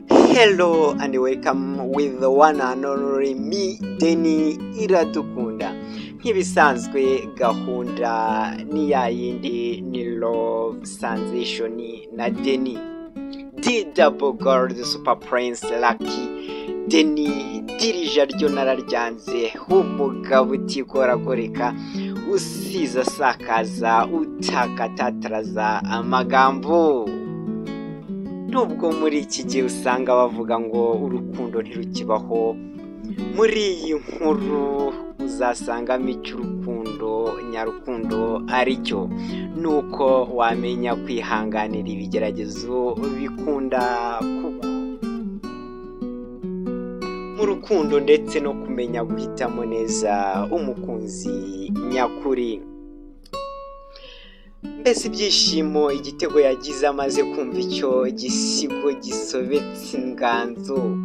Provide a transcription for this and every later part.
Hello and welcome with the one and only me Deni Iradukunda nk'ibisanzwe gahunda ni ya yindi ni love sensation na Deni D double gold super prince lucky Deni dirija ryo nararyanze umugabo utikoragoreka usiza asakaza utakatataraza amagambo nubwo muri iki gihe usanga bavuga ngo urukundo ntirukibaho muri iyi nkuru uzasangamo icy'urukundo nyarukundo aricyo ni uko wamenya kwihanganira ibigeragezo bikunda kuba mu rukundo ndetse no kumenya guhitamo neza umukunzi nyakuri mbese ibyishimo igitego yagize amaze kumva icyo gisigo gisobetse inganzo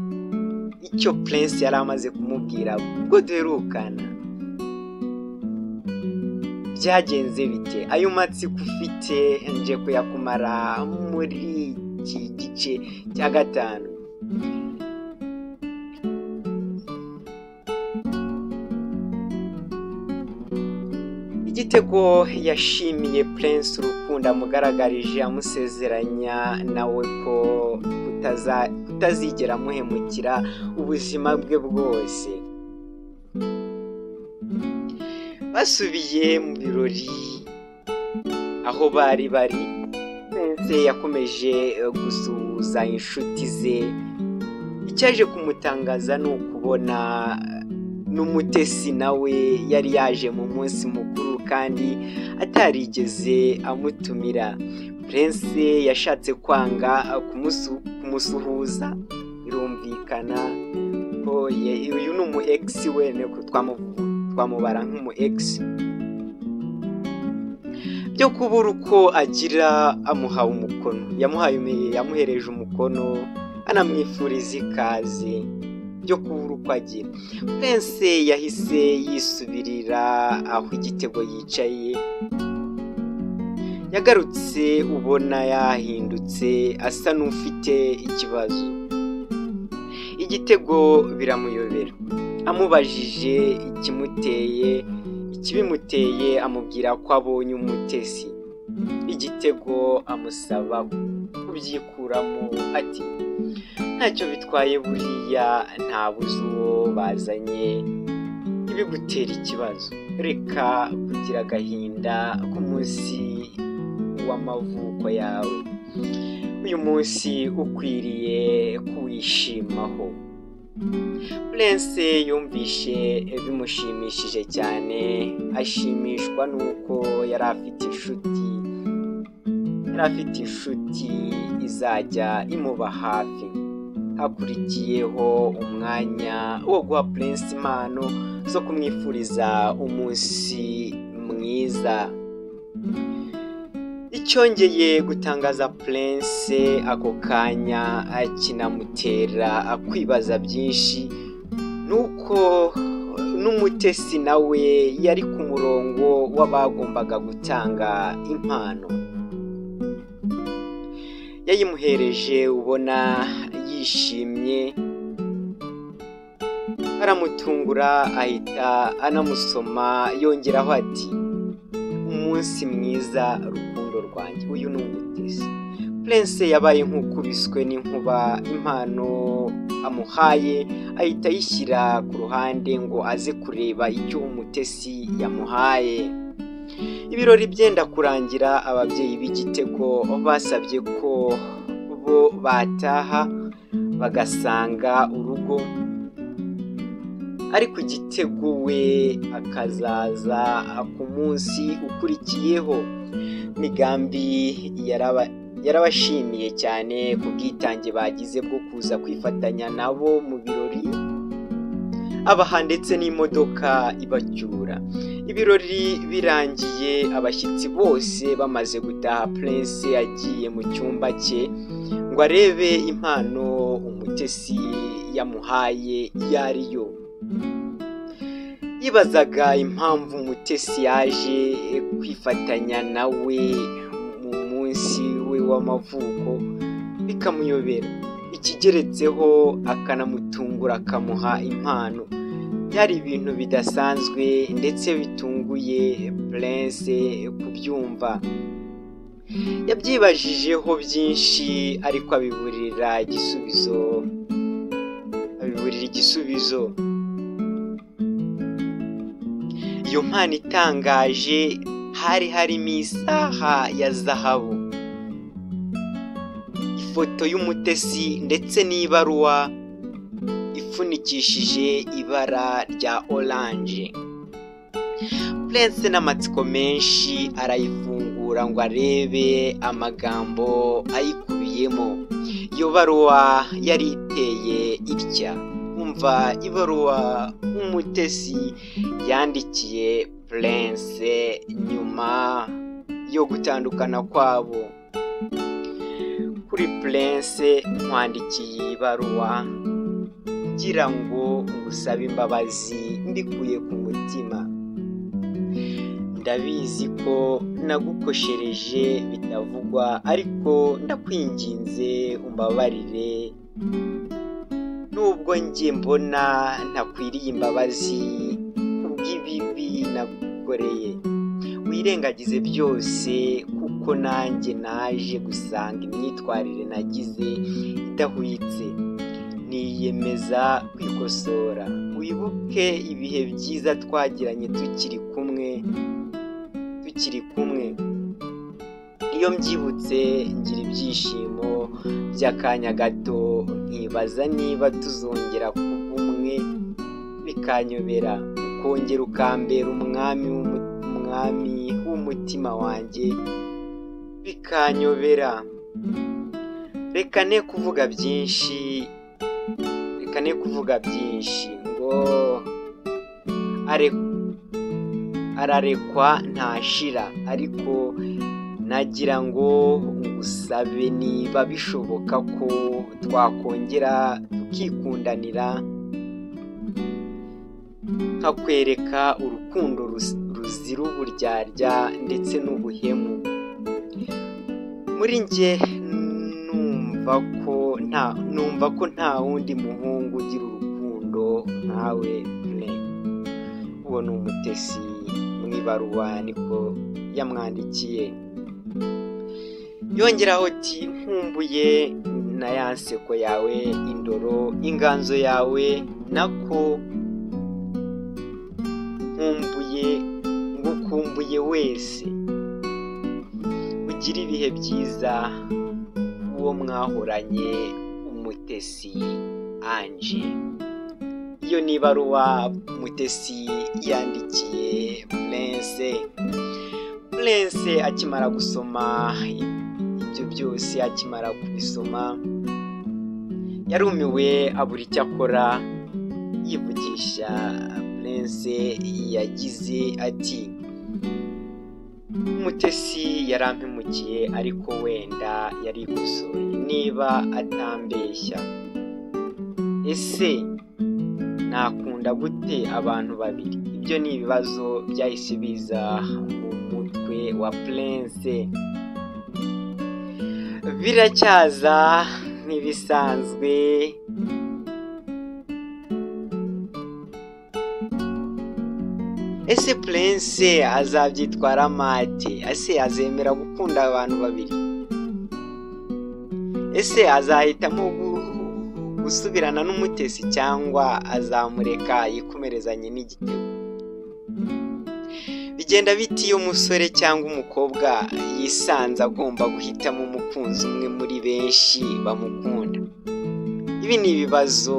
icyo prince yari amaze kumubwira ubwo duherukana byagenze bite ayo matsiko ufite nje kuyakumara muri iki gice cya gatanu igitego yashimiye prince urukundo amugaragarije amusezeranya nawe ko kutaza- kutazigera amuhemukira ubuzima bwe bwose basubiye mu birori aho bari bari prince yakomeje gusuhuza inshuti ze icyaje kumutangaza ni ukubona n'umutesi nawe yari yaje mu munsi mukuru kandi atarigeze amutumira prince yashatse kwanga kumusu- kumusuhuza birumvikana ko ye- uyu ni umu egisi we niko twamu- twamubara nk'umu egisi byo kubura uko agira amuhaye umukono yamuhaye yamuhereje umukono anamwifuriza ikaze byo kubura uko agira prince yahise yisubirira aho igitego yicaye yagarutse ubona yahindutse asa n'ufite ikibazo igitego biramuyobera amubajije ikimuteye ikibimuteye amubwira ko abonye umutesi igitego amusaba kubyikuramo ati ntacyo bitwaye buriya ntabuze uwo bazanye ibigutera ikibazo reka kugira agahinda k'umunsi w'amavuko yawe uyu munsi ukwiriye kuwishimaho prince yumvishe bimushimishije cyane ashimishwa n'uko yari afite inshuti yari afite inshuti izajya imuba hafi hakurikiyeho umwanya wo guha prince impano zo kumwifuriza umunsi mwiza icyongeye gutangaza prince ako kanya kinamutera kwibaza byinshi nuko n'umutesi nawe yari ku murongo w'abagombaga gutanga impano yayimuhereje ubona yishimye aramutungura ahita anamusoma yongeraho ati umunsi mwiza rukundo rwanjye uyu ni umutesi prince yabaye nk'ukubiswe n'inkuba impano amuhaye ahita ayishyira ku ruhande ngo aze kureba icyo umutesi yamuhaye ibirori byenda kurangira ababyeyi b'igitego basabye ko bo bataha bagasanga urugo ariko igitego we akazaza ku munsi ukurikiyeho migambi yaraba- yarabashimiye cyane ku bwitange bagize bwo kuza kwifatanya nabo mu birori abaha ndetse n'imodoka ibacyura ibirori birangiye abashyitsi bose bamaze gutaha prince yagiye mu cyumba cye ngo arebe impano umutesi yamuhaye iyo ari yo yibazaga impamvu umutesi yaje kwifatanya nawe mu munsi we w'amavuko bikamuyobera ikigeretseho akanamutungura akamuha impano byari ibintu bidasanzwe ndetse bitunguye Prince kubyumva yabyibajijeho byinshi ariko abiburira igisubizo abiburira igisubizo iyo mpano itangaje hari harimo isaha ya zahabu ifoto y'umutesi ndetse n'ibaruwa ifunikishije ibara rya oranje Prince n'amatsiko menshi arayifungura ngo arebe amagambo ayikubiyemo iyo baruwa yari iteye itya umva ibaruwa umutesi yandikiye Prince nyuma yo gutandukana kwabo kuri Prince nkwandikiye iyi baruwa kugira ngo ngusabe imbabazi mbikuye ku mutima ndabizi ko nagukoshereje bitavugwa ariko ndakwinginze umbabarire nubwo njye mbona ntakwiriye imbabazi kubw'ibibi nagukoreye wirengagize byose kuko nanjye naje gusanga imyitwarire nagize idahwitse niyemeza kwikosora wibuke ibihe byiza twagiranye tukiri kumwe tukiri kumwe iyo mbyibutse ngira ibyishimo by'akanya gato nkibaza niba tuzongera kuba umwe bikanyobera ukongera ukambera umwami w'umwami w'umutima wanjye bikanyobera reka ne kuvuga byinshi reka ne kuvuga byinshi ngo ararekwa ntashira ariko nagira ngo ngusabe niba bishoboka ko twakongera tukikundanira nkakwereka urukundo ruzira uburyarya ndetse n'ubuhemu muri njye numva ko nta numva ko nta wundi muhungu ugira urukundo nkawe mwe uwo ni umutesi mu ibaruwa niko yamwandikiye yongeraho ati nkumbuye na ya nseko yawe indoro inganzo yawe nako nkumbuye ngukumbuye wese ugira ibihe byiza uwo mwahoranye umutesi anje iyo ni ibaruwa umutesi yandikiye Prince Prince akimara gusoma ibyo byose akimara kubisoma yarumiwe abura icyo akora yivugisha Prince yagize ati umutesi yarampemukiye ariko wenda yari gusohoye niba atambeshya ese nakunda gute abantu babiri ibyo ni ibibazo byahise biza mu mutwe wa Prince biracyaza nk'ibisanzwe ese Prince azabyitwara mate ese azemera gukunda abantu babiri ese azahitamo gusubirana n'umutesi cyangwa azamureka yikomerezanye n'igitego bigenda biti iyo umusore cyangwa umukobwa yisanze agomba guhitamo umukunzi umwe muri benshi bamukunda ibi ni ibibazo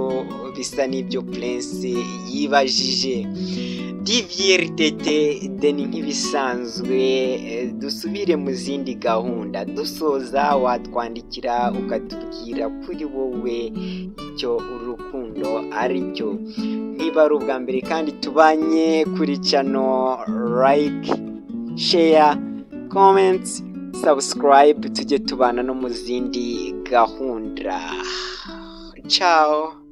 bisa n'ibyo Prince yibajije divier tete deni nk'ibisanzwe dusubire mu zindi gahunda dusoza watwandikira ukatubwira kuri wowe icyo urukundo ari cyo niba ari ubwa mbere kandi tubanye kuri cano like share comments subscribe tujye tubana no mu zindi gahunda ciao